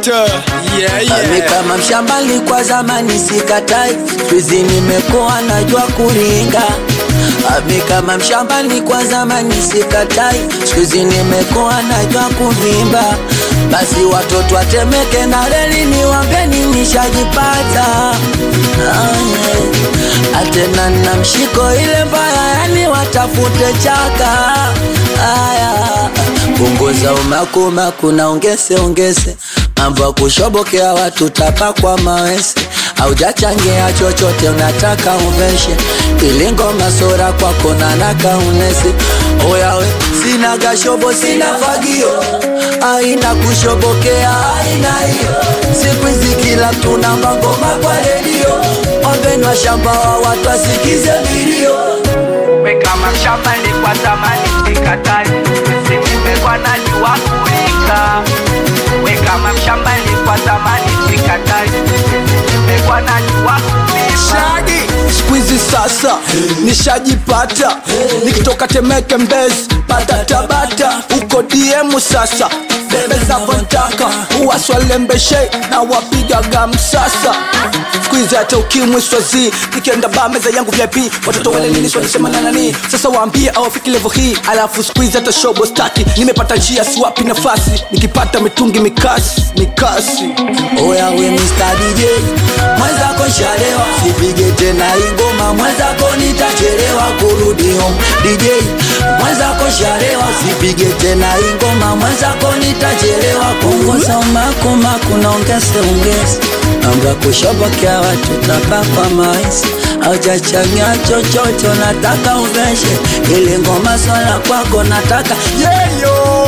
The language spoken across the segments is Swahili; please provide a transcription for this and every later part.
Selector. Yeah, Mimi yeah. kama mshambali kwa zamani sikatai, siku nimekuwa najua kuringa. Mimi kama mshambali kwa zamani sikatai, siku nimekuwa najua kuvimba. Basi watoto watemeke na reli niwambeni nishajipata. Ah, yeah. Atena na mshiko ile mbaya, yani watafute chaka. Aya, punguza umakumaku na ongeze ongeze mambo ya kushobokea watu tapa kwa mawese haujachangia chochote unataka uveshe ili ngoma sora kwako nanaka unese oyawe sina gashobo sina fagio aina kushobokea aina hiyo siku hizi kila mtu na mangoma kwa redio ombenwa shamba wa watu asikize milio we kama mshamba ni kwa zamani sikatai simimekwa najua kuringa we kama mshamba ni kwa zamani sikatai simimekwa najua kuringa Shagi siku hizi sasa nishajipata nikitoka Temeke Mbezi pata Tabata uko DM sasa bebe zavontaka uwaswalembeshe na wapigaga msasa siku hizi hata ukimwi swazi nikienda ba meza yangu VIP watoto wale nini swalisema na nani sasa waambie awafiki level hii alafu siku hizi hata shobo staki nimepata njia siwapi nafasi nikipata mitungi mikasi mikasi Oya we Mr. DJ Mwenzako nshalewa Sipige tena ingoma Mwenzako nitachelewa kurudi home DJ Mwenzako nshalewa Sipige tena ingoma Mwenzako nitachelewa Punguza umaku maku na ongeze ongeze Mambo ya kushobokea watu tapakwa maisi Haujachanganya chochote nataka uveshe Ile ngoma swala kwako nataka yeyo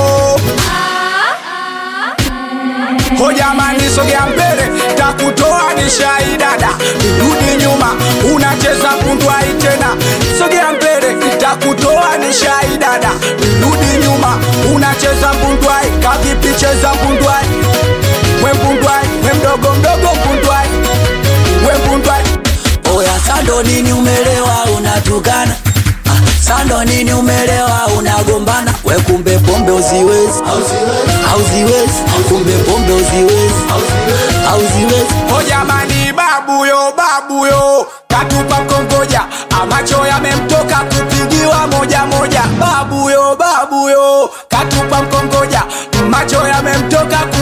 hojamani sogea mbele takutoa ni shaidada rudi nyuma unacheza kundwai tena sogea mbele takutoa ni shaidada rudi nyuma unacheza mbundwai kavipicheza mbundwai we mbundwai we mdogo mdogo mbundwai we mbundwai Oya sando nini umelewa unatukana Ah, Sando nini umelewa unagombana we kumbe pombe uziwezi hauziwezi kumbe pombe uziwezi hauziwezi hojamani babuyo babuyo katupa mkongoja amacho yamemtoka kupigiwa moja moja babuyo babuyo katupa mkongoja macho yamemtoka